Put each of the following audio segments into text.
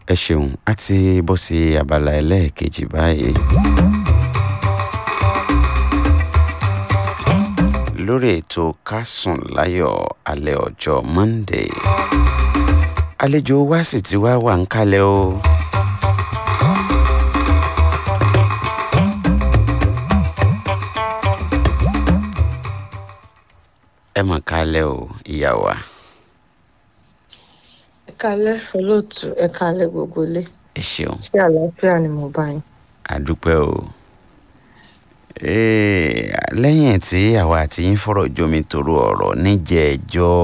ẹ ṣeun a ti bọ́ sí abala ẹlẹ́ẹ̀kejì báyìí. lórí ètò ká sùn láyọ̀ alẹ́ ọjọ́ monday àlejò wa sì ti wá wà ń kalẹ̀ o. ẹ mọ̀ kalẹ̀ o ìyá wa. ẹ kálẹ́ olóòtú ẹ kálẹ́ gbogbo ilé ẹ ṣeun ṣé àlàáfíà ni mo bá yín. àdúpẹ́ o. Ee, lẹ́yìn tí àwa àti yín fọ̀rọ̀ jomi toro ọ̀rọ̀ níjẹ̀ẹ́jọ́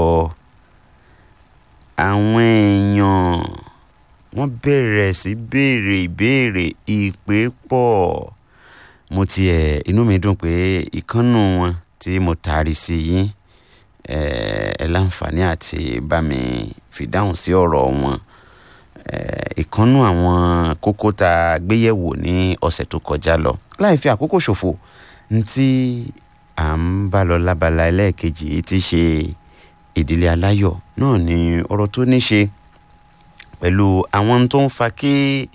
àwọn èèyàn wọ́n bẹ̀rẹ̀ sí béèrè ìbéèrè ìpè pọ̀ mo tiẹ̀ inú mi dùn pé ìkànnù wọn tí mo taari sí yín ẹ ẹ láǹfààní àti bá mi fìdáhùn sí ọ̀rọ̀ wọn ìkànnù àwọn kókó tá a gbéyẹ̀wò ní ọ̀sẹ̀ tó kọjá lọ láì fi àkókò ṣòfò ntí à ń bá lọ lábala ẹlẹ́ẹ̀kejì yìí ti ṣe ìdílé aláyọ̀ náà ni ọ̀rọ̀ tó ní ṣe pẹ̀lú àwọn tó ń fa kí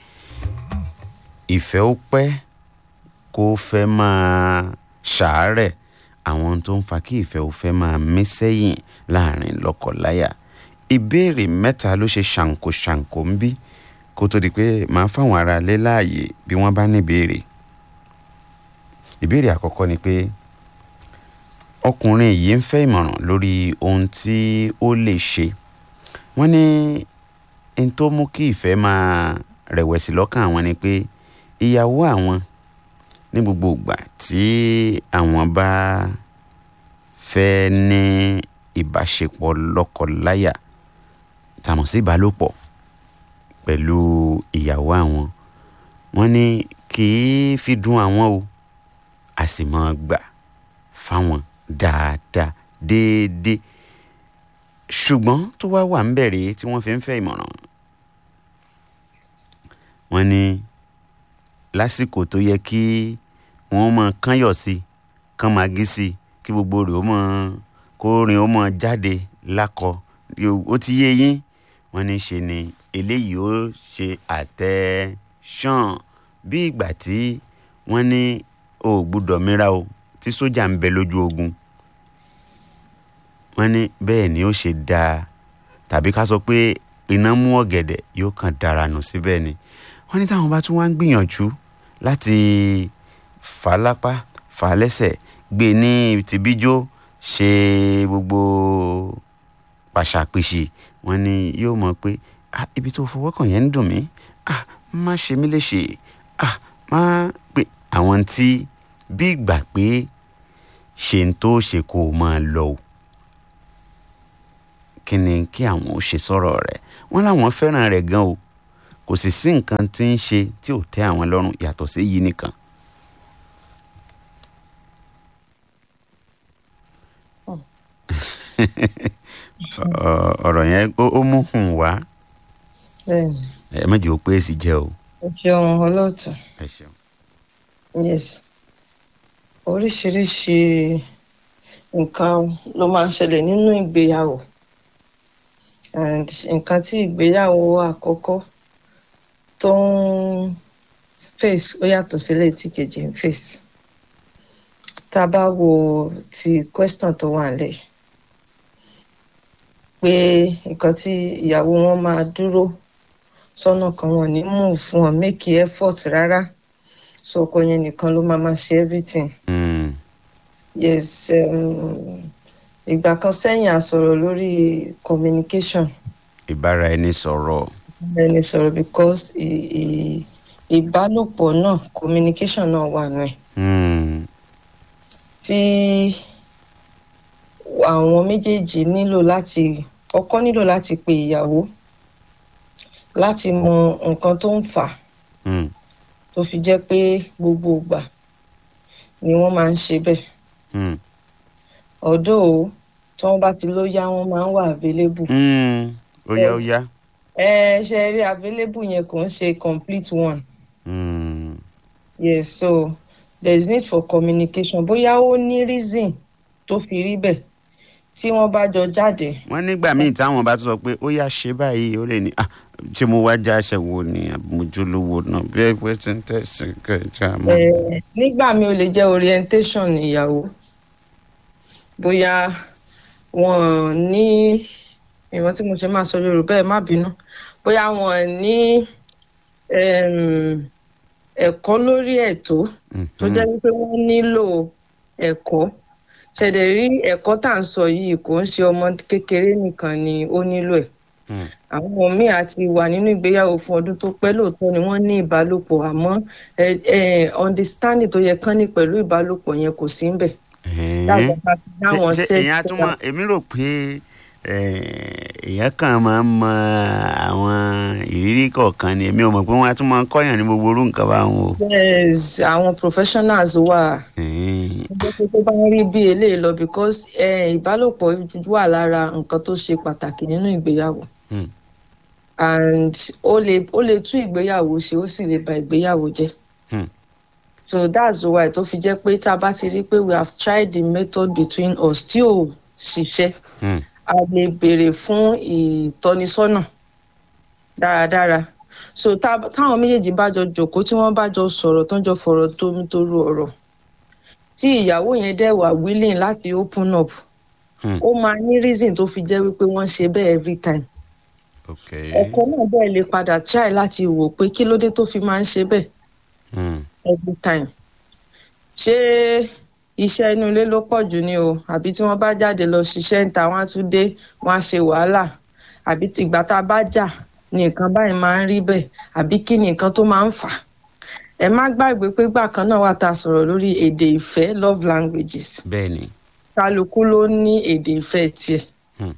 ìfẹ́ ó pẹ́ kó fẹ́ máa ṣàárẹ̀ àwọn tó ń fa kí ìfẹ́ ó fẹ́ máa mí sẹ́yìn láàrin lọ́kọláya ìbéèrè mẹ́ta ló ṣe ṣàǹkó ṣàǹkó ń bí kó tó di pé màá fáwọn ará lé láàyè bí wọ́n bá ní ìbéèrè ìbéèrè àkọ́kọ́ ni pé ọkùnrin yìí ń fẹ́ ìmọ̀ràn lórí ohun tí ó lè ṣe wọ́n ní n tó mú kí ìfẹ́ máa rẹ̀wẹ̀sì lọ́kàn àwọn ni pé ìyàwó àwọn ní gbogbo ìgbà tí àwọn bá fẹ́ ní ìbáṣepọ̀ lọ́kọláya tàmọ̀ sí ìbálòpọ̀ pẹ̀lú ìyàwó àwọn wọ́n ní kì í fi dùn àwọn o a sì máa gbà fáwọn dáadáa déédéé ṣùgbọ́n tó wá wà ń bẹ̀rẹ̀ tí wọ́n fi ń fẹ́ ìmọ̀ràn wọ́n ní lásìkò tó yẹ kí wọ́n máa kányọ̀ sí kán máa gí sí kí gbogbo rẹ̀ ó máa kó rìn ó máa jáde lákọ ó ti yé yín wọ́n ní ṣe ni eléyìí ó ṣe àtẹ̀sán bí ìgbà tí wọ́n ní o ò gbúdọ̀ mìíràn o tí sójà ń bẹ lójú ogun wọ́n ní bẹ́ẹ̀ ni ó ṣe dáa tàbí ká sọ pé iná mú ọ̀gẹ̀dẹ̀ yóò kàn dára nù síbẹ̀ ni wọ́n ní táwọn bá tún wá ń gbìyànjú láti fà á lápá fà á lẹ́sẹ̀ gbé ní tìbíjó ṣe gbogbo pàṣàpèṣì wọ́n ní yóò mọ̀ pé ah ibi tó fọwọ́ kàn yẹn ń dùn mí ah má ṣe mí léṣe ah má pé àwọn tí bí ìgbà pé ṣe ń tó ṣe kó o máa lọ o kí ni kí àwọn ò ṣe sọ̀rọ̀ rẹ̀ wọ́n láwọn fẹ́ràn rẹ̀ gan o kò sì sí nǹkan tí ń ṣe tí ò tẹ́ àwọn lọ́rùn yàtọ̀ sí yìí nìkan. ọ̀rọ̀ yẹn ó mú hùn wá bẹ́ẹ̀ni ẹ má jẹ́ ó pé èsì jẹ́ o. ẹ ṣeun olóòtú ẹ ṣeun. yes oríṣiríṣi nǹkan ló máa ń ṣẹlẹ̀ nínú ìgbéyàwó and nǹkan tí ìgbéyàwó àkọ́kọ́ tó ń face ó yàtọ̀ sílẹ̀ tí kejì ń face tá a bá wo ti question tó wà nílẹ̀ pé nǹkan tí ìyàwó wọn máa dúró sọ́nà kan wọn ní move fún wọn make effort rárá so ọkọ yẹn nìkan ló máa máa ṣe everything Mm. yes um, ìgbà kan sẹ́yìn a sọ̀rọ̀ lórí communication ìbára ẹni sọ̀rọ̀ ẹni sọ̀rọ̀ because ì- ì- ìbálòpọ̀ náà communication náà wà nù ẹ̀ Mm. tí àwọn méjèèjì nílò láti ọkọ nílò láti pe ìyàwó láti mọ nǹkan tó ń fà á Mm. tó fi jẹ́ pé gbogbo ìgbà ni wọ́n máa ń ṣe bẹ́ẹ̀ Mm. ọ̀dọ́ o tí wọ́n bá ti ló yá wọ́n máa ń wà available Mm. ó yá ó yá. ẹ ṣe rí available yẹn kò ń ṣe complete one Mm. yes so there is need for communication bóyá ó ní reason tó fi rí bẹ́ẹ̀ tí wọ́n bá jọ jáde wọ́n nígbà míì táwọn bá tún sọ pé ó yá ṣe báyìí ó lè ní "Ah, ṣé mo wá já aṣẹ wo ni àbójúlówó náà bí ẹ pé tí ń tẹ̀sí kẹjà mọ́. Eh, nígbà mi ò lè jẹ́ orientation ìyàwó bóyá wọn ní ìwọ̀n tí mo ṣe máa sọ yorùbá ẹ̀ má bínú bóyá wọn ní em, ẹ̀kọ́ lórí ẹ̀tọ́ tó jẹ́ wípé wọ́n nílò ẹ̀kọ́ ṣẹ̀dẹ̀ rí ẹ̀kọ́ tá à ń sọ yìí kò ń ṣe ọmọ kékeré nìkan ni ó nílò ẹ̀ Mm. àwọn míì àti wà nínú ìgbéyàwó fún ọdún tó pẹ́ lóòótọ́ ni wọ́n ní ìbálòpọ̀ àmọ́ ẹ ẹ understanding tó yẹ kán ní pẹ̀lú ìbálòpọ̀ yẹn kò sí ń bẹ̀. Dáwọn bá fi dáwọn ṣe ṣe- èèyàn tún mọ èmi rò pé èèyàn kan máa ń mọ àwọn ìrírí kọ̀ọ̀kan ni èmi ò mọ̀ pé wọ́n á tún máa ń kọ́yàn ní gbogbo orú nǹkan báwọn o. yes àwọn professionals wà Ẹ̀hẹ́n. ọjọ́ tó tó bá ń rí bí eléyìí lọ because eh, ìbálòpọ̀ wà lára nǹkan tó ṣe pàtàkì nínú ìgbéyàwó Hmm. and ó lè ó lè tún ìgbéyàwó ṣe ó sì lè ba ìgbéyàwó jẹ́. Hmm. so that's why tó fi jẹ́ pé tá a bá ti rí pé we have tried the method between us tí ò ṣiṣẹ́ Hmm. a lè béèrè fún ìtọ́nisọ́nà dáradára so tá- táwọn méjèèjì bá jọ jókòó tí wọ́n bá jọ sọ̀rọ̀ tó ń jọ fọ̀rọ̀ tómitóró ọ̀rọ̀ tí ìyàwó yẹn dẹ̀ wà willing láti open up Hmm. ó máa ní reason tó fi jẹ́ wípé wọ́n ṣe bẹ́ẹ̀ every time ok. ọkọ náà bẹ́ẹ̀ lè padà try láti wò pé kí ló dé tó fi máa ń ṣe bẹ́ẹ̀ Hmm. every time ṣé iṣẹ́ inú ilé ló pọ̀ jù ni o àbí tí wọ́n bá jáde lọ ṣiṣẹ́ ń ta wọ́n á tún dé wọ́n á ṣe wàhálà àbí tìgbà tá a bá jà ni nǹkan báyìí máa ń rí bẹ́ẹ̀ àbí kí ni nǹkan tó máa ń fà á ẹ má gbàgbé pé gbà kan náà wà tá a sọ̀rọ̀ lórí èdè ìfẹ́ love languages bẹ́ẹ̀ ni. kálukú ló ní èdè ìfẹ́ tiẹ̀ Hmm.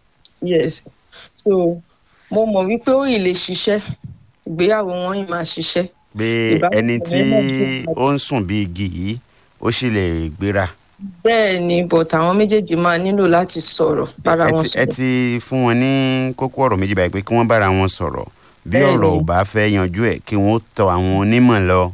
yes so mo mọ̀ wípé ó yìí lè ṣiṣẹ́ ìgbéyàwó wọn yìí máa ṣiṣẹ́ pé Ìbámu ẹni tí yẹn náà dùn. ó ń sùn bí igi yìí ó sì lè gbéra. bẹ́ẹ̀ ni but àwọn méjèèjì máa nílò láti sọ̀rọ̀ bára ẹ wọn ti- ẹ sọ̀rọ̀ ti fún wọn ní kókó ọ̀rọ̀ méjì báyìí pé kí wọ́n bára wọn sọ̀rọ̀ bí Bẹ́ẹ̀ ọ̀rọ̀ ni. ò bá fẹ́ yanjú ẹ̀ kí wọ́n tọ àwọn onímọ̀ lọ.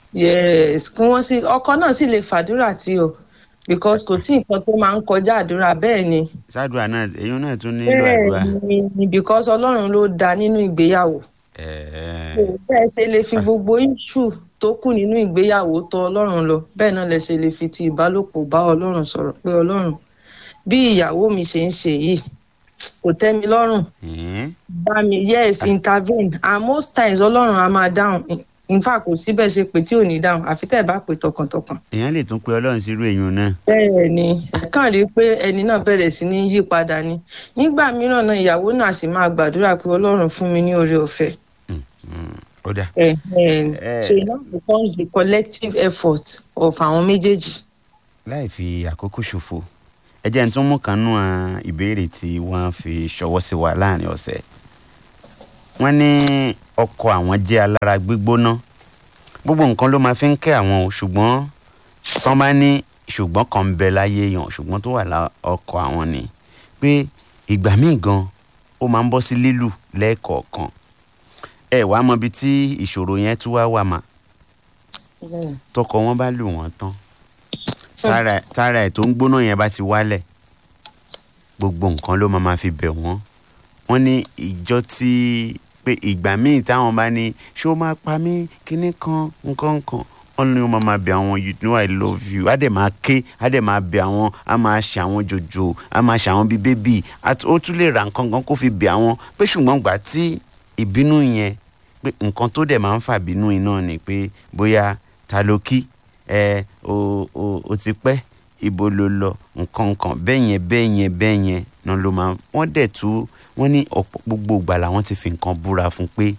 yes kí wọ́n sì ọkọ náà sì lè fàdúrà tí o because kò sí nǹkan tó máa ń kọjá àdúrà bẹ́ẹ̀ ni sádùá náà èyí náà tún nílò àdúrà. bẹ́ẹ̀ ni because ọlọ́run ló dá nínú ìgbéyàwó Ẹ̀ẹ́. So, bẹ́ẹ̀ ṣe lè fi gbogbo issue tó kù nínú ìgbéyàwó tọ̀ ọlọ́run lọ bẹ́ẹ̀ náà lẹ ṣe lè fi ti ìbálòpọ̀ bá ọlọ́run sọ̀rọ̀ pé ọlọ́run bí ìyàwó mi ṣe ń ṣe yìí kò tẹ́ mi lọ́rùn Ẹ̀ẹ́. bá mi yes intervene and most times ọlọ́run á máa dáhùn in fact kò síbẹ̀ ṣe pé tí ò ní dáhùn àfi tẹ́ ẹ bá pè tọkàntọkàn. èèyàn lè tún pe ọlọ́run sírú èèyàn náà. bẹ́ẹ̀ ni ẹ kàn rí i pé ẹni náà bẹ̀rẹ̀ sí ní yí padà ni nígbà mìíràn náà ìyàwó náà sì máa gbàdúrà pé ọlọ́run fún mi ní oore ọ̀fẹ́. Mm, ó dà. Eh, eh, Eh. so it now becomes the collective effort of àwọn méjèèjì. láì fi àkókò ṣòfò ẹ jẹ́ n tún mú kan nú àwọn ìbéèrè tí wọ́n fi ṣọwọ́ sí wa láàrin ọ̀sẹ̀ wọ́n ní ọkọ àwọn jẹ́ alára gbígbóná gbogbo nǹkan ló máa fi ń kẹ́ àwọn o ṣùgbọ́n tán bá ní ṣùgbọ́n kan ń bẹ láyé yàn ṣùgbọ́n tó wà lá ọkọ àwọn ni pé ìgbà míì gan ó máa ń bọ́ sí lílù lẹ́ẹ̀kọ̀ọ̀kan ẹ wàá mọ ibi tí ìṣòro yẹn tún wá wà mà Mm. tọkọ wọn bá lù wọn tán tára tára ẹ̀ tó ń gbóná yẹn bá ti wálẹ̀ gbogbo nǹkan ló máa ma fi bẹ̀ wọ́n wọ́n ní ìjọ tí pé ìgbà míì táwọn bá ní ṣé ó máa pa mí kíní kan nǹkan kan wọ́n ní wọ́n máa ma bẹ̀ àwọn you know I love you á dẹ̀ máa ké á dẹ̀ máa bẹ̀ àwọn á máa ṣe àwọn jòjò á máa ṣe àwọn bíi bébì àti ó tún lè ra nǹkan kan kó fi bẹ̀ àwọn pé ṣùgbọ́n gbà tí ìbínú yẹn pé nǹkan tó dẹ̀ máa ń fà bínú iná ni pé bóyá ta ló kí ẹ o o o ti pẹ́ ibo ló lọ nǹkan nǹkan bẹ́ẹ̀ yẹn bẹ́ẹ̀ yẹn bẹ́ẹ̀ yẹn náà ló máa wọ́n dẹ̀ tú wọ́n ní ọ̀pọ̀ gbogbo ìgbà làwọn ti fi nǹkan búra fún pé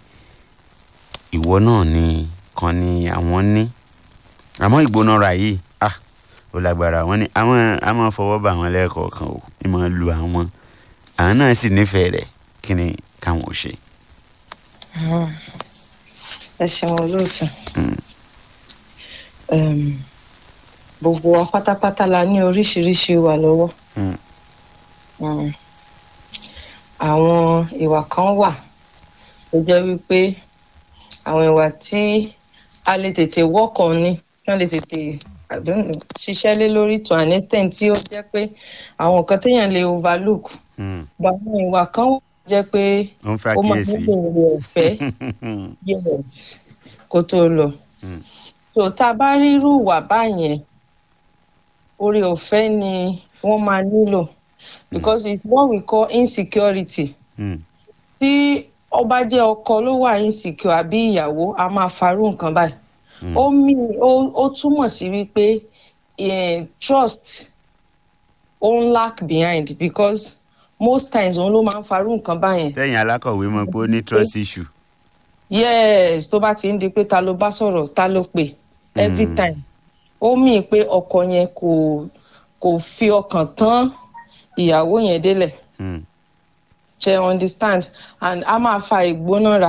ìwọ náà ni kan ni àwọn ní àmọ́ ìgbónára yìí ah ó lágbára wọ́n ní àwọn a máa fọwọ́ bá àwọn lẹ́ẹ̀kọ̀ọ̀kan o ní máa lu àwọn àwọn náà sì nífẹ̀ẹ́ rẹ̀ kí ni káwọn ò ṣe. Mm. ẹ ṣeun olóòtú. Mm. Um, gbogbo wa pátápátá la ní oríṣiríṣi ìwà lọ́wọ́. Mm. Mm. àwọn ìwà kan wà tó jẹ́ wípé àwọn ìwà tí a lè tètè work on ni wọ́n lè tètè I don't know, ṣiṣẹ́ lé lórí to an extent tí ó jẹ́ pé àwọn nǹkan téèyàn lè overlook Mm. gba àwọn ìwà kan jẹ́ pé ó ń fẹ́ ó máa àkíyèsí. nílò oore ọ̀fẹ́ yes kó tó lọ. Mm. so tá a bá rí irú ìwà báyẹn oore ọ̀fẹ́ ni wọ́n máa nílò because it's what we call insecurity Mm. tí ọba jẹ́ ọkọ ló wà insecure àbí ìyàwó a máa farú nǹkan báyìí Mm. ó mí ó ó túmọ̀ sí wípé eh, trust ó ń lack behind because most times òun ló máa ń farú nǹkan báyẹn tẹ́yìn alákọ̀wé mọ̀ pé ó ní trust issue. yes tó bá ti ń di pé ta ló bá sọ̀rọ̀ ta ló pè every Mm. time ó mì pé ọkọ yẹn kò kò fi ọkàn tán ìyàwó yẹn délẹ̀ Mm. ṣe understand and a máa fa ìgbónára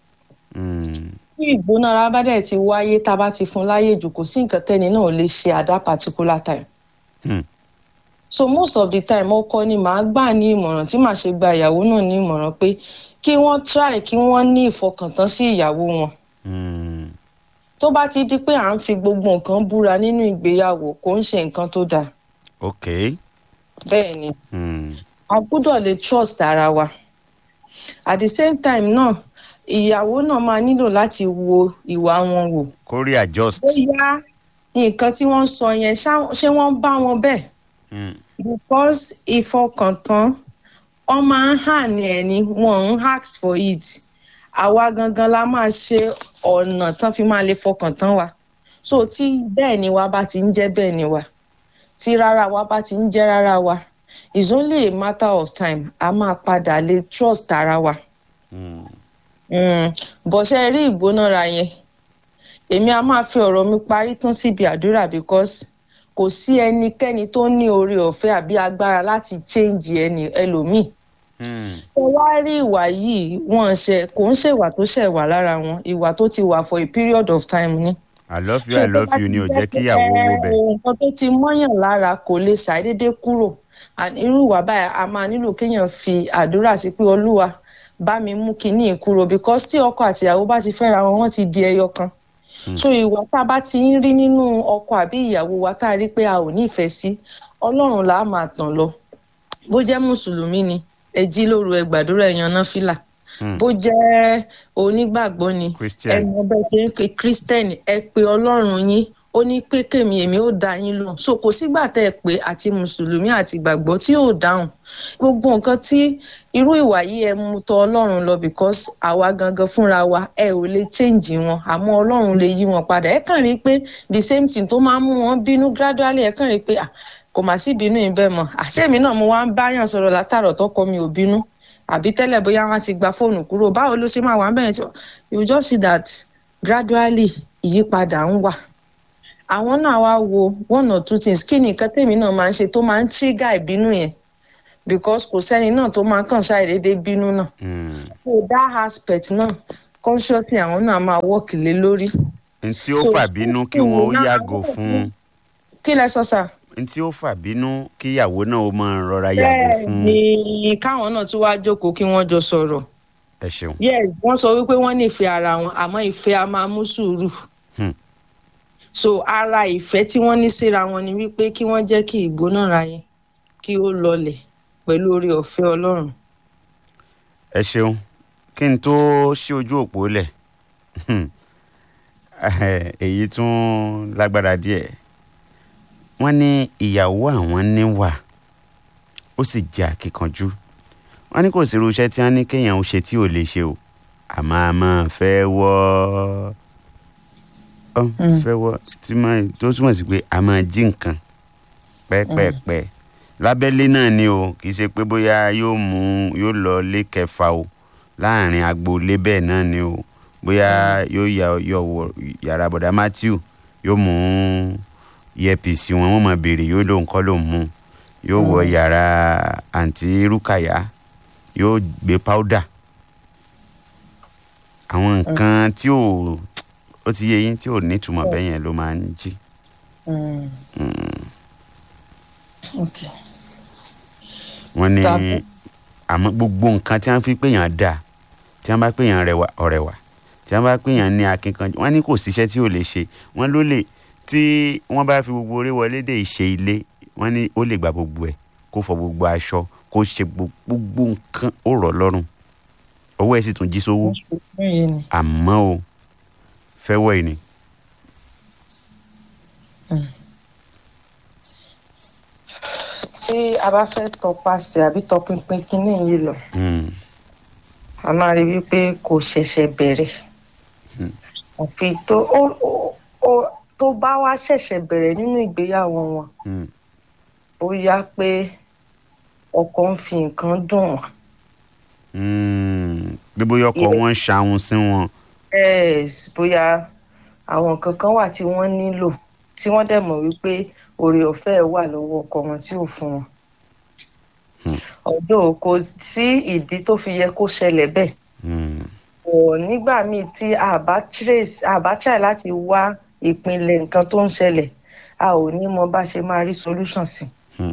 Mm. tí ìgbónára bá dẹ̀ ti wáyé tá a bá ti fún láyè jù kò sí nǹkan tẹ́ni náà lè ṣe at that particular time. Mm. so most of the time ọkọ ni màá gbà ní ìmọ̀ràn tí màá ṣe gba ìyàwó náà ní ìmọ̀ràn pé kí wọ́n try kí wọ́n ní ìfọkàntán sí ìyàwó wọn. Mm. tó bá ti di pé à ń fi gbogbo nǹkan búra nínú ìgbéyàwó kò ń ṣe nǹkan tó dáa ok. bẹ́ẹ̀ ni Mm. a gbọ́dọ̀ lè trust ara wa at the same time náà ìyàwó náà máa nílò láti wo ìwà wọn wò kó rí adjust. bóyá nǹkan tí wọ́n sọ yẹn ṣá- ṣé wọ́n bá wọn bẹ́ẹ̀ Mm. because ìfọkàntán wọ́n máa ń hàn ní ẹni wọ́n ń ask for it àwa gangan la máa ṣe ọ̀nà tán fi máa lè fọkàntán wa so tí bẹ́ẹ̀ ni wa bá ti ń jẹ́ bẹ́ẹ̀ ni wa tí rárá wa bá ti ń jẹ́ rárá wa it's only a matter of time a máa padà lè trust ara wa Mm. mm. bọ̀ṣẹ́ rí ìgbónára yẹn èmi a máa fi ọ̀rọ̀ mi parí tán síbi àdúrà because kò sí ẹnikẹ́ni tó ní oore ọ̀fẹ́ àbí agbára láti change ẹni ẹlòmíì Mm. ẹ wá rí ìwà yìí wọn ṣe kò ń ṣèwà tó ṣẹ̀ wà lára wọn ìwà tó ti wà for a period of time ni. I love you I love you ni ò jẹ́ kí ìyàwó wo bẹ̀. nǹkan tó ti mọ́yàn lára kò lè ṣàdédé kúrò And irú ìwà báyìí a máa nílò kéèyàn fi àdúrà sí pé olúwa bá mi mú kinní yìí kúrò because tí ọkọ àti ìyàwó bá ti fẹ́ra wọn wọ́n ti di ẹyọ kan so ìwà tá a bá ti ń rí nínú ọkọ àbí ìyàwó wa tá a rí pé a ò ní ìfẹ́ sí ọlọ́run là á máa tàn lọ bó jẹ́ mùsùlùmí ni ẹ jí lóru ẹ gbàdúrà ẹ yan náfìlà Mm. bó jẹ́ onígbàgbọ́ ni ẹ Christian. mọ bẹ́ẹ̀ ṣe ń pe kírísítẹ́nì ẹ pe ọlọ́run yín ó ní pé kèmí èmi ó dá yín lóhùn so kò sígbà tẹ́ ẹ pé àti mùsùlùmí àti ìgbàgbọ́ tí yóò dáhùn gbogbo nǹkan tí irú ìwà yìí ẹ mú tọ̀ ọlọ́run lọ because àwa gangan fúnra wa ẹ ò lè change wọn àmọ́ ọlọ́run lè yí wọn padà ẹ kàn rí i pé the same thing tó máa ń mú wọn bínú gradually ẹ kàn rí i pé ah kò má sí ìbínú yìí bẹ́ẹ̀ mọ́ àṣẹ mi náà mo wá ń báyàn sọ̀rọ̀ látàrọ̀ tọkọ mi ò bínú àbí tẹ́lẹ̀ bóyá wọ́n ti gba fóònù kúrò báwo ló ṣe máa wà bẹ́ẹ̀ tí you just see that gradually ìyípadà ń wà àwọn náà wá wo one or two things kí ni nǹkan tèmi náà máa ń ṣe tó máa ń trigger ìbínú yẹn because kò sẹ́ni náà tó máa kàn ṣàìdédé bínú náà Mm. so that aspect náà consciously àwọn náà máa work lé lórí. n tí ó fà bínú kí wọn ó yàgò fún kí lẹ sọ sà. n tí ó fà bínú kí ìyàwó náà ó máa rọra yàgò bẹ́ẹ̀ fún. ni káwọn náà tún wá jókòó kí wọ́n jọ sọ̀rọ̀ ẹ ṣeun. yes wọ́n sọ wípé wọ́n nífẹ̀ẹ́ ara wọn àmọ́ ìfẹ́ a máa mú sùúrù. Hmm. so ara ìfẹ́ tí wọ́n ní síra wọn ni wípé kí wọ́n jẹ́ kí ìgbónára yẹn kí ó lọlẹ̀ pẹ̀lú oore ọ̀fẹ́ ọlọ́run. ẹ ṣeun kí n tó ṣí ojú òpó lẹ̀ èyí tún lágbára díẹ̀ wọ́n ní ìyàwó àwọn níwà ó sì jẹ́ akíkanjú wọ́n ní kò sí irú iṣẹ́ tí wọ́n ní kéèyàn ó ṣe tí ò lè ṣe o àmọ́ a máa fẹ́ wọ́ ọ Mm. fẹ́ wọ́ tí máa tó túmọ̀ sí pé a máa jí nǹkan pẹ́pẹ́pẹ́ lábẹ́lé náà ni o kì í ṣe pé bóyá yóò mú yóò lọ lé kẹfà o láàrin agboolé bẹ́ẹ̀ náà ni o bóyá yóò yà yọ wọ yàrá bọ̀dá Matthew yóò mú earpiece wọn wọ́n máa béèrè yóò lóun kọ́ lóun mú yóò wọ yàrá àǹtí Rúkàyà yóò gbé powder àwọn nǹkan tí ò ó ti yé yín tí ò nítumọ̀ bẹ́ẹ̀ yẹn ló máa ń jí. okay. wọ́n ní Tàbí- àmọ́ gbogbo nǹkan tí wọ́n fi pèèyàn dà tí wọ́n bá pèèyàn rẹwà ọ̀rẹ́wà tí wọ́n bá pèèyàn ní akínkanjú wọ́n ní kò síṣẹ́ tí ò lè ṣe wọ́n ló lè tí wọ́n bá fi gbogbo orí wọlé dé ìṣe ilé wọ́n ní ó lè gba gbogbo ẹ̀ kó fọ gbogbo aṣọ kó kó ṣe gbogbo nǹkan ó rọ̀ lọ́rùn owó ẹ̀ sì tún jí sówó yìí ni àmọ́ o fẹ́wọ́ ẹ̀ ni. tí a bá fẹ́ tọpasẹ̀ àbí tọpinpin kínní yìí lọ Mm, a máa rí wípé kò ṣẹ̀ṣẹ̀ bẹ̀rẹ̀ Hmm. àfi tó ó- ó- ó- tó bá wá ṣẹ̀ṣẹ̀ bẹ̀rẹ̀ nínú ìgbéyàwó wọn mm, bóyá pé ọkọ ń fi nǹkan dùn wọ́n mm. bí bóyá ọkọ Ilé- wọn ń ṣàwọn sí wọn. yes bóyá àwọn nǹkan kan wà tí wọ́n nílò tí wọ́n dẹ̀ mọ̀ wípé oore ọ̀fẹ́ ẹ̀ wà lọ́wọ́ ọkọ wọn tí ò fún wọn. Hmm. ọ̀dọ́ kò sí ìdí tó fi yẹ kó ṣẹlẹ̀ bẹ́ẹ̀ Mm, ọ̀ nígbà míì tí a bá trace a bá try láti wá ìpìlẹ̀ nǹkan tó ń ṣẹlẹ̀ a ò ní mọ bá ṣe máa rí solution sí. Hmm.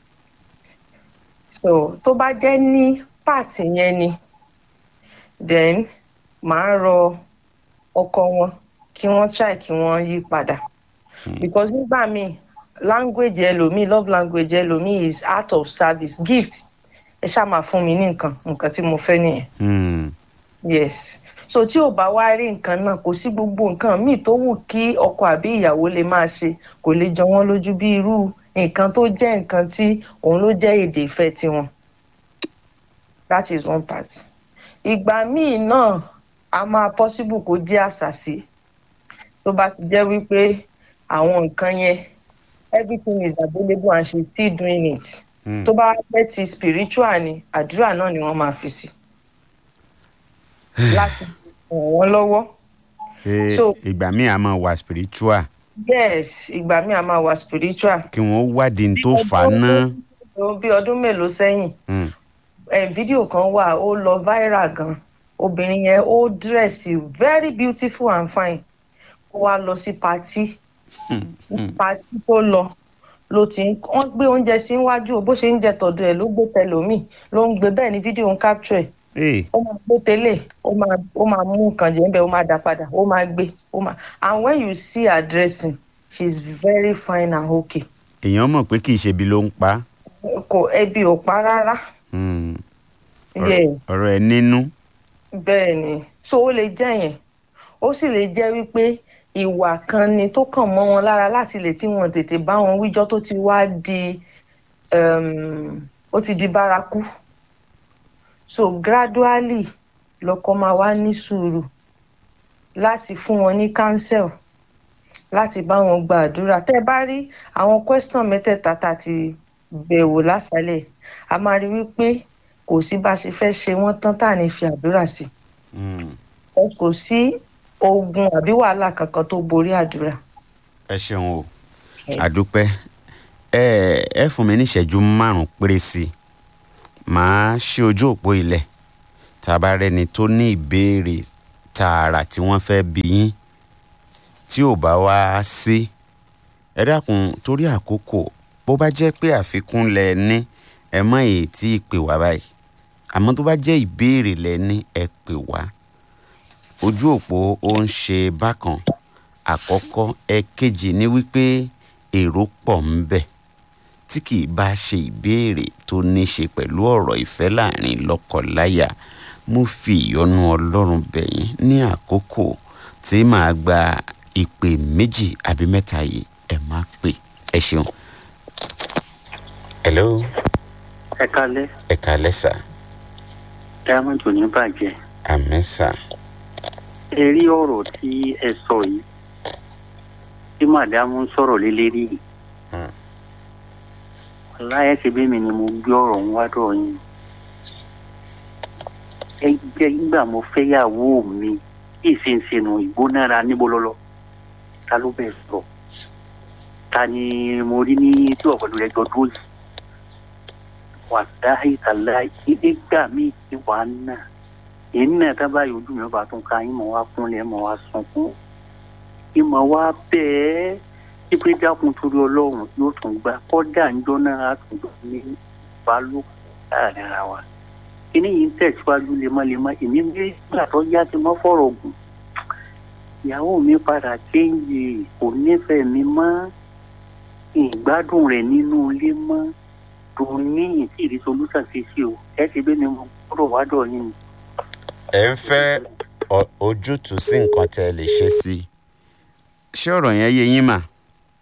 so tó bá jẹ́ ní part yẹn ni then màá rọ ọkọ wọn kí wọ́n try kí wọ́n yí padà because nígbà míì language ẹlòmíì love language ẹlòmíì is out of service gift ẹ ṣáà máa fún mi ní nǹkan nǹkan tí mo fẹ́ nìyẹn mm, yes so tí ò bá wá rí nǹkan náà kò sí gbogbo nǹkan míì tó wù kí ọkọ àbí ìyàwó lè máa ṣe kò lè jọ wọ́n lójú bí irú nǹkan tó jẹ́ nǹkan tí òun ló jẹ́ èdè ìfẹ́ tiwọn that is one part ìgbà míì náà a máa possible kó jẹ́ àṣàsí tó bá ti jẹ́ wípé àwọn nǹkan yẹn everything is available and she still doing it mm. tó bá jẹ́ ti spiritual ni àdúrà náà ni wọ́n máa fi sí láti ràn wọ́n lọ́wọ́. Ṣé so- ìgbà míì a máa wà spiritual yes ìgbà míì a máa wà spiritual. kí wọ́n wádìí ní tó fà á ná. bí ọdún mélòó sẹ́yìn Mm, eh, fídíò kan wà ó lọ viral gan obìnrin yẹn ó dírẹ̀sì very beautiful and fine ó wá lọ sí patí mm, mm. patí tó lọ ló ti ń wọ́n gbé oúnjẹ sí iwájú o bó ṣe ń jẹ tọ̀dọ̀ ẹ̀ ló gbé tẹlòmíì ló ń gbé bẹ́ẹ̀ ni fídíò ń capture ẹ̀ Hey, ó máa gbé tẹ́lẹ̀ ó máa ó máa mú nǹkan jẹ níbẹ̀ ó máa dá padà ó máa gbé ó máa and when you see her dressing she is very fine and okay èèyàn mọ̀ pé kì í ṣe ibi ló ń pa á. kò ẹbí ò pa rárá Mm, yeah ọ̀rọ̀ ẹ̀ nínú. bẹ́ẹ̀ ni so ó lè jẹ́ yẹn ó sì lè jẹ́ wípé ìwà kan ni tó kàn mọ́ wọn lára láti lè tí wọn tètè bá wọn wíjọ́ tó ti wá di um, ó ti di bárakú so gradually lọkọ máa wá ní sùúrù láti fún wọn ní counsel láti bá wọn gba àdúrà tẹ́ ẹ bá rí àwọn question mẹ́tẹ̀ẹ̀ta tá a ti bẹ̀wò lásàlẹ̀ a máa rí wípé kò sí bá a ṣe fẹ́ ṣe wọ́n tán tá à ní fi àdúrà sí Mm, kò sí ogun àbí wàhálà kankan tó borí àdúrà. ẹ ṣeun o Ẹ. àdúpẹ́ ẹ ẹ fún mi ní ìṣẹ́jú márùn-ún péré sí i màá ṣí ojú òpó ilẹ̀ tá a bá rẹ́ni tó ní ìbéèrè tààrà tí wọ́n fẹ́ bí yín tí ò bá wá sí ẹ dákun torí àkókò bó bá jẹ́ pé àfikún lẹ ní ẹ mọ èyí tí ì pè wá báyìí àmọ́ tó bá jẹ́ ìbéèrè lẹ ní ẹ pè wá ojú òpó ó ń ṣe bákan àkọ́kọ́ ẹ̀kejì ni wípé èrò pọ̀ ń bẹ̀ tí kì í bá ṣe ìbéèrè tó ní ṣe pẹ̀lú ọ̀rọ̀ ìfẹ́ láàrin lọ́kọ-láya mo fi ìyọ́nú ọlọ́run bẹ̀ yín ní àkókò tí màá gba ìpè méjì àbí mẹ́ta yìí ẹ má pè ẹ ṣeun. hello ẹ kalẹ ẹ kálẹ́ sà diamond ò ní bàjẹ́ àmín sà ẹ rí ọ̀rọ̀ tí ẹ sọ yìí tí màdámù ń sọ̀rọ̀ lé lérí yìí Hmm. láyé ṣe bí mi ni mo gbé ọ̀rọ̀ ń wá dọ̀ yín ẹ jẹ́ nígbà mo fẹ́ yàwó mi kí ìsinsìnù ìgbónára níbo lọ́lọ́ ta ló bẹ̀ sọ ta ni mo rí ní tí ọ̀pọ̀lọpọ̀ rẹ̀ jọ dúró yìí wàláhì tàláhì nígbà míì tí wàá nà èyí náà dábàá yìí ojú mi ọba tó ń ka yín mọ̀ wá kúnlẹ̀ mọ̀ wá sunkún ìmọ̀ wá bẹ́ẹ̀ pípé dákun torí ọlọ́run yóò tún gbà kọ́dà ńjọ́ náà á tún gbà ní ìbálòpọ̀ láàrin ara wa kíní yìí ń tẹ̀síwájú lemọ́lemọ́ èmi ń gbé nígbà tó yá ti mọ́ fọ̀rọ̀ gùn ìyàwó mi padà kéńjì kò nífẹ̀ẹ́ mi mọ́ ìgbádùn rẹ̀ nínú ilé mọ́ tó ní ìtì ìdí solúsàn sí sí o ẹ ti bẹ́ẹ̀ ni mo gbọ́dọ̀ wá dọ̀ yín ni. ẹ ń fẹ́ ọ- ojútùú sí nǹkan tẹ́ ẹ lè ṣe sí i ṣé ọ̀rọ̀ yẹn yé yín mà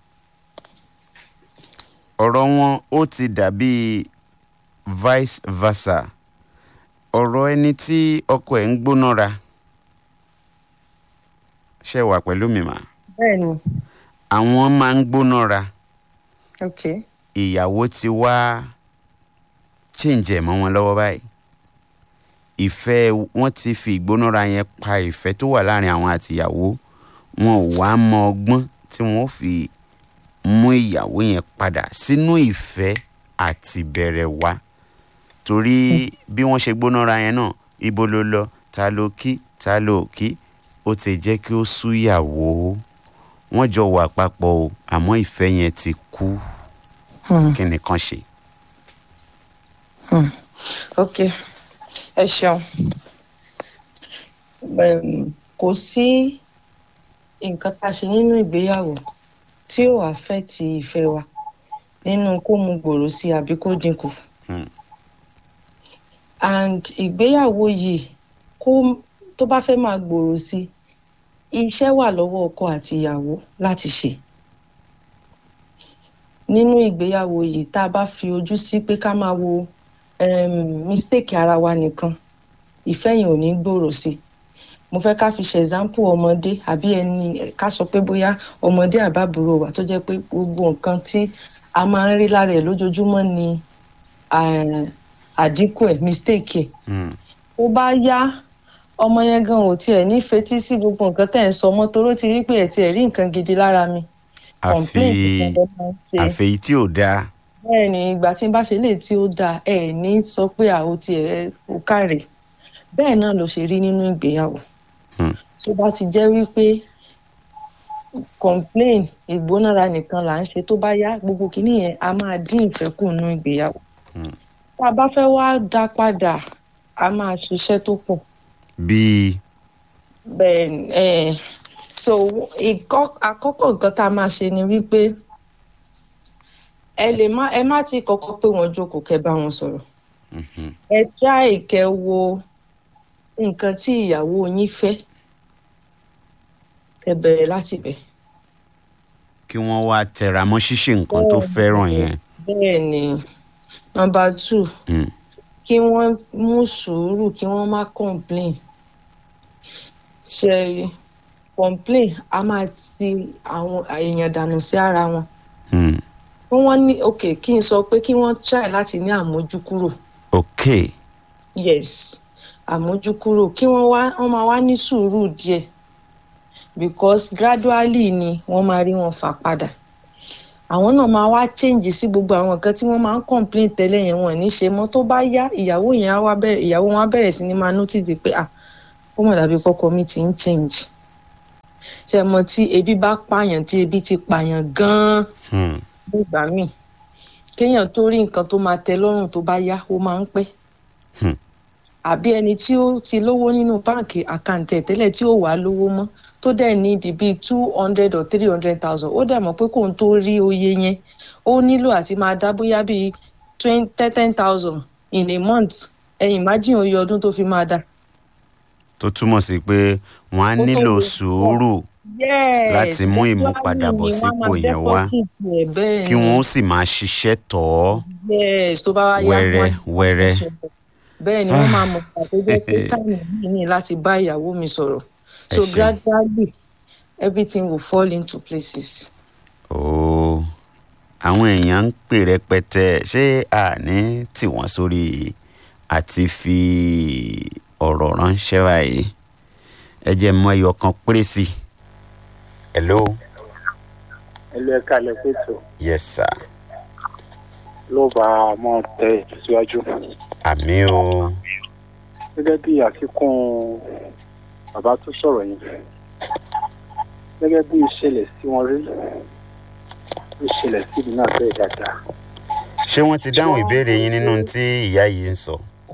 ọ̀rọ̀ wọn ó ti dàbí vice versa ọ̀rọ̀ ẹni tí ọkọ ẹ̀ ń gbóná ra ṣe wà pẹ̀lú mi mà bẹ́ẹ̀ ni àwọn máa ń gbóná ra ok ìyàwó ti wá change ẹ̀ mọ́ wọn lọ́wọ́ báyìí ìfẹ́ wọn ti fi ìgbónára yẹn pa ìfẹ́ tó wà láàrin àwọn àtìyàwó wọn ò wá mọ ọgbọ́n tí wọ́n ó fi mú ìyàwó yẹn padà sínú ìfẹ́ àti bẹ̀rẹ̀ wá torí bí wọ́n ṣe gbónára yẹn náà ibo ló lọ ta ló kí ta ló kí ó ti jẹ́ kí ó súyàwó wọ́n jọ wà papọ̀ o àmọ́ ìfẹ́ yẹn ti kú Hmm. kí nìkan ṣe. ok ẹ ṣeun Em, kò sí nǹkan tá a ṣe nínú ìgbéyàwó tí ò àfẹ́ẹ̀tì ìfẹ́ wa nínú kó mu gbòòrò sí àbí kó dínkù Hmm. and ìgbéyàwó yìí kó tó bá fẹ́ máa gbòòrò sí iṣẹ́ wà lọ́wọ́ ọkọ àti ìyàwó láti ṣe nínú ìgbéyàwó yìí tá a bá fi ojú sí pé ká máa wo um, mistake ara wa nìkan ìfẹ́ yẹn ò ní gbòòrò sí i mo fẹ́ ká fi ṣe example ọmọdé àbí ẹni ká sọ pé bóyá ọmọdé àbábúrò wa tó jẹ́ pé gbogbo nǹkan tí a máa ń rí lára ẹ̀ lójoojúmọ́ ni eh, àdínkù ẹ̀ mistake ẹ̀ Hmm. ó bá yá ọmọ yẹn gan ò tiẹ̀ ní fetí sí gbogbo nǹkan tẹ̀ ń sọ mọ́ toró ti rí pé ẹ̀ tiẹ̀ rí nǹkan gidi lára mi complain àfi nìkan ló máa ń ṣe àfẹ́yí tí ò dáa bẹ́ẹ̀ ni ìgbà tí n bá ṣe lè tí ó dáa ẹ ní sọ pé àwo tiẹ̀ ò káre bẹ́ẹ̀ náà ló ṣe rí nínú ìgbéyàwó Hmm. tó bá ti jẹ́ wípé complain ìgbónára nìkan là ń ṣe tó bá yá gbogbo kìíní yẹn a máa dín ìfẹ́ kù nínú ìgbéyàwó Hmm. tá a bá fẹ́ wá dá padà a máa ṣiṣẹ́ tó pọ̀ bíi bẹ́ẹ̀ ni, eh, so ìkọ́- àkọ́kọ́ nǹkan tá a máa ṣe ni wípé ẹ lè má ẹ má ti kọ́kọ́ pé wọ́n jókòó kẹ́ bá wọn sọ̀rọ̀ Mhm. ẹ try kẹ́ wo nǹkan tí ìyàwó yín fẹ́ ẹ bẹ̀rẹ̀ láti bẹ̀. kí wọ́n wá tẹra mọ́ ṣíṣe nǹkan tó Bẹ́ẹ̀ fẹ́ràn ni. yẹn bẹ́ẹ̀ ni number two Hmm. kí wọ́n mú sùúrù kí wọ́n má complain ṣe complain a máa ti àwọn èèyàn dànù sí ara wọn Hmm. kí wọ́n ní ok kí n sọ pé kí wọ́n try láti ní àmójúkúrò ok yes àmójúkúrò kí wọ́n wá wọ́n máa wá ní sùúrù díẹ̀ because gradually ni wọ́n máa rí wọn fà padà àwọn náà máa wá change sí gbogbo àwọn nǹkan tí wọ́n máa ń complain tẹ́lẹ̀ yẹn wọ́n ní ṣe mọ́ tó bá yá ìyàwó yẹn á wá bẹ̀rẹ̀ ìyàwó wọn á bẹ̀rẹ̀ sí ni máa notice pé ah ó mọ̀ dàbí kọ́kọ́ mi ti ń change ṣe mọ tí ebi bá pààyàn tí ebi ti pààyàn gan-an Hmm. nígbà míì kéèyàn tó rí nǹkan tó máa tẹ́ lọ́rùn tó bá yá ó máa ń pẹ́ Hmm. àbí ẹni tí ó ti lówó nínú báǹkì àkáǹtì ẹ̀ tẹ́lẹ̀ tí ó wà á lówó mọ́ tó dẹ̀ ní ìdí bíi two hundred or three hundred thousand ó dẹ̀ mọ̀ pé kóun tó rí oye yẹn ó nílò àti máa dá bóyá bíi twenty ten thousand in a month ẹ̀yìn imagine oye ọdún tó fi máa dá. tó túmọ̀ sí pé wọ́n á Ó tó nílò lè sùúrù yes Láti mú ìmúpadàbọ̀ sípò yẹn wá. kí wọ́n ó sì máa ṣiṣẹ́ tọ̀ ọ́ yes tó bá wá yá wẹ́rẹ́ wọn wẹ́rẹ́ bẹ́ẹ̀ ni wọ́n máa mọ̀ pàtó jẹ́ pé táìmù yìí ní láti bá ìyàwó mi sọ̀rọ̀ so ṣeun. gradually everything will fall into places. ooo àwọn èèyàn ń pè rẹpẹtẹ ṣé àní tí wọ́n sórí àti fi ọ̀rọ̀ ránṣẹ́ báyìí ẹ jẹ́ mọ ẹyọ kan péré sí i. hello ẹlú ẹka lẹpẹtọ yes sir ló bá a mọ tẹ ìtẹsíwájú àmì o gẹ́gẹ́ bí àfikún bàbá tó sọ̀rọ̀ yẹn gẹ́gẹ́ bí ìṣẹ̀lẹ̀ sí wọn rí ìṣẹ̀lẹ̀ sí mi náà bẹ́ẹ̀ dáadáa ṣé wọ́n ti dáhùn ìbéèrè yín nínú tí ìyá yìí ń sọ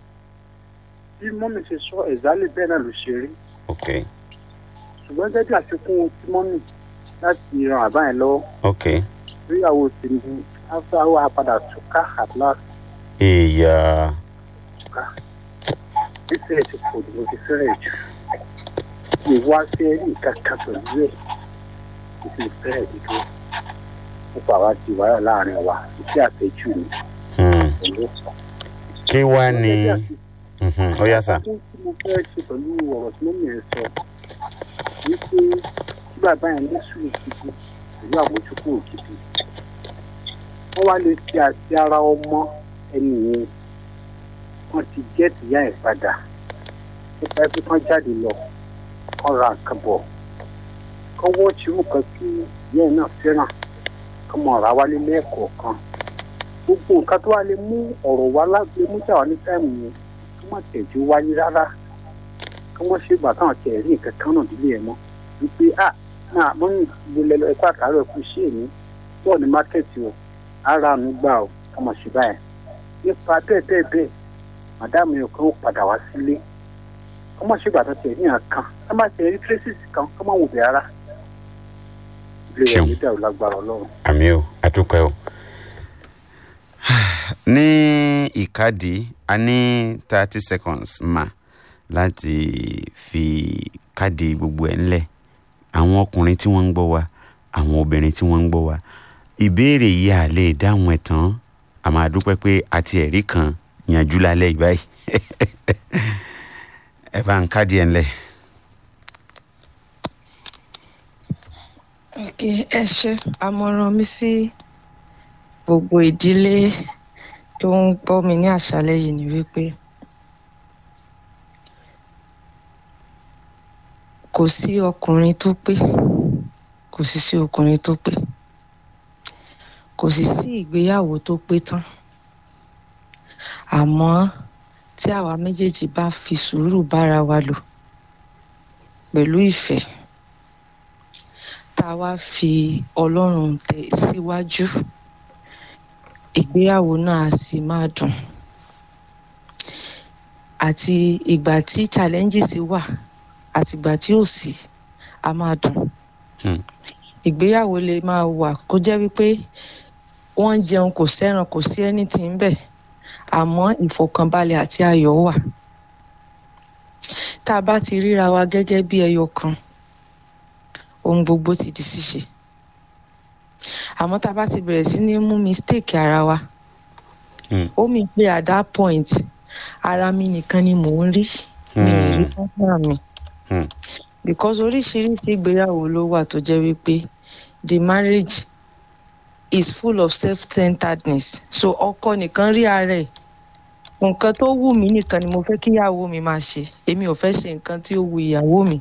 bí mọ́mì ṣe sọ ẹ̀zálẹ̀ bẹ́ẹ̀ náà ló ṣe rí ok ṣùgbọ́n gẹ́gẹ́ bí àfikún tí mọ́mì láti ran àbá yẹn lọ́wọ́ ok ìgbéyàwó ti ní after àwọn àpadà túká at last èèyà túká bísẹ̀ ti pọ̀ jù ló ti fẹ́rẹ̀ jù ìwá sí ẹ̀rí kankan pẹ̀lú ẹ̀ kò sì fẹ́rẹ̀ jù tó nípa àwa ti wáyà láàrin wa ìṣe àtẹ̀jù ni hmm, pẹ̀lú ọ̀sán. kí wá ní mhm, ó yá sà Ohun tí mo fẹ́ ṣe pẹ̀lú ọ̀rọ̀ tí mọ́mí ẹ̀ sọ wípé kí bàbá yẹn ní sùúrù gidi pẹ̀lú àmójúkú ògidì wọ́n wá lè fi àti ara ọmọ ẹni yẹn wọ́n ti gẹ́ẹ̀tì ìyá ẹ̀ padà nípa ẹbí kan jáde lọ kán ra nǹkan bọ̀ kán wọ́n ti rú kan tí ìyá ẹ̀ náà fẹ́ràn kán mọ̀ ra wálé lẹ́ẹ̀kọ̀ọ̀kan gbogbo nǹkan tó wá lè mú ọ̀rọ̀ wá láti mú jà wá ní táìmù yẹn kí wọ́n tẹ̀jú wáyé rárá kí wọ́n ṣègbà táwọn tẹ̀ rí nǹkan kan náà nílé ẹ̀ mọ́ wípé à náà mo ní ìgbélé lọ ẹ̀kọ́ àtàrà ẹ̀kú ṣé èmi bọ́ọ̀ ní mákẹ́ẹ̀tì o ara mi gbà o ká mọ̀ ṣe báyìí nípa bẹ́ẹ̀ bẹ́ẹ̀ bẹ́ẹ̀ màdáàmù yẹn kan ó padà wá sílé kí wọ́n ṣègbà tó tẹ̀ rí nǹkan ká má tẹ̀ rí tírésìsì kan ká má wò bẹ̀ rárá ilé rẹ̀ Ṣeun. ní dàrú lágbára ọlọ́run. àmì o àdúpẹ́ o. ní ìkádìí a ní thirty seconds mà láti fi káàdì gbogbo ẹ̀ ńlẹ̀ àwọn ọkùnrin tí wọ́n ń gbọ́ wa àwọn obìnrin tí wọ́n ń gbọ́ wa ìbéèrè yìí à lè dáhùn ẹ̀ tán a máa dúpẹ́ pé àti ẹ̀rí kan yanjú lálẹ́ yìí báyìí ẹ bá ń káàdì ẹ̀ ńlẹ̀. ok ẹ ṣe àmọ̀ràn mi sí gbogbo ìdílé tó ń gbọ́ mi ní àṣálẹ́ yìí ni wípé kò sí ọkùnrin tó pé kò sì sí ọkùnrin tó pé kò sì sí ìgbéyàwó tó pé tán àmọ́ tí àwa méjèèjì bá fi sùúrù bára wa lò pẹ̀lú ìfẹ́ tá a wá fi ọlọ́run tẹ̀ síwájú ìgbéyàwó náà á sì máa dùn àti ìgbà tí challenges wà àti ìgbà tí ò sí a máa dùn Hmm. ìgbéyàwó lè máa wà kó jẹ́ wípé wọ́n ń jẹun kò sẹ́ran kò sí anything bẹ́ẹ̀ àmọ́ ìfọ̀kànbalẹ̀ àti ayọ̀ wà tá a bá ti ríra wa gẹ́gẹ́ bí ẹyọ kan ohun gbogbo ti di ṣíṣe àmọ́ tá a bá ti bẹ̀rẹ̀ sí ní mú mistake ara wa Hmm. ó mi pé at that point ara mi nìkan ni mò ń rí mi ò rí partner mi Hmm. because oríṣiríṣi ìgbéyàwó ló wà tó jẹ́ wípé the marriage is full of self-centeredness so ọkọ nìkan rí ara ẹ̀ nǹkan tó wù mí nìkan ni mo fẹ́ kí ìyàwó mi máa ṣe èmi ò fẹ́ ṣe nǹkan tí ó wù ìyàwó mi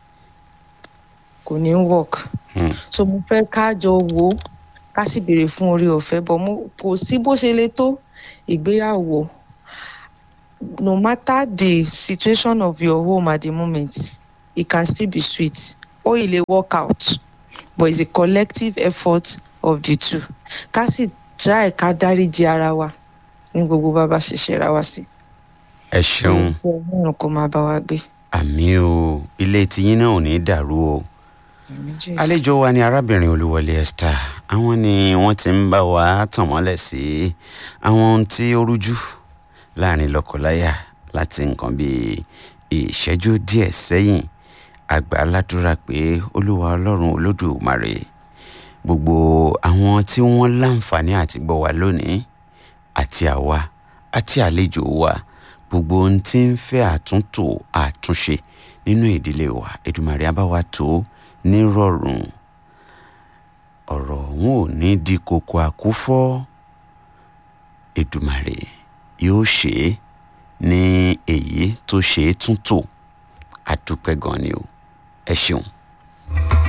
kò ní work Hmm. so mo fẹ́ ká jọ wò ó ká sì béèrè fún orí ọ̀fẹ́ bọ̀ mo kò sí bó ṣe le tó ìgbéyàwó no matter the situation of your home at the moment it can still be sweet ó ì lè work out but it's a collective effort of the two ká sì try ká dáríji ara wa ní gbogbo bá bá ṣe ṣera wa sí. ẹ ṣeun. ọlọ́run kò máa bá wa gbé. àmì o ilé tiyín náà ò ní dàrú o Àmín Jésù. àlejò wa ni arábìnrin olúwọlé esther àwọn ni wọ́n ti ń bá wa tàn mọ́lẹ̀ sí àwọn ohun tí ó rújú láàrin lọ́kọláya láti nǹkan bíi ìṣẹ́jú díẹ̀ sẹ́yìn àgbà aládùúrà pé olúwa ọlọ́run olódùmarè gbogbo àwọn tí wọ́n láǹfààní àti gbọ́ wa lónìí àti àwa àti àlejò wa gbogbo ohun tí ń fẹ́ àtúntò àtúnṣe nínú ìdílé wa Èdùmàrè á bá wa tó nírọ̀rùn ọ̀rọ̀ wọn ò ní di koko àkúfọ́ Èdùmàrè yóò ṣe é ní èyí tó ṣe é túntò àdúpẹ́ gan ni o ẹ ṣeun.